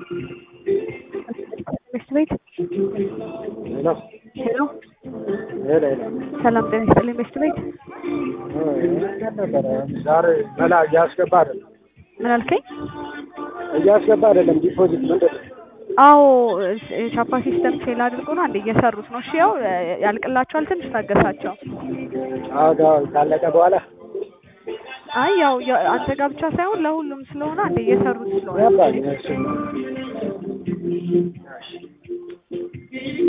ትምህርት ቤት ሄሎ ሄሎ ሄሎ ሄሎ ሰላም ጤና ይስጥልኝ ትምህርት ቤት እንዴት ነበረ? ዛሬ መላ እያስገባ አይደለም ምን አልከኝ? እያስገባ አይደለም ዲፖዚት ምንድን ነው? አዎ ቻፓ ሲስተም ፌል አድርጎ ነው አንዴ እየሰሩት ነው። እሺ ያው ያልቅላቸዋል፣ ትንሽ ታገሳቸው። አዎ ጋር ካለቀ በኋላ አይ ያው ያ- አንተ ጋር ብቻ ሳይሆን ለሁሉም ስለሆነ አንዴ እየሰሩት ስለሆነ ገባኝ። እሺ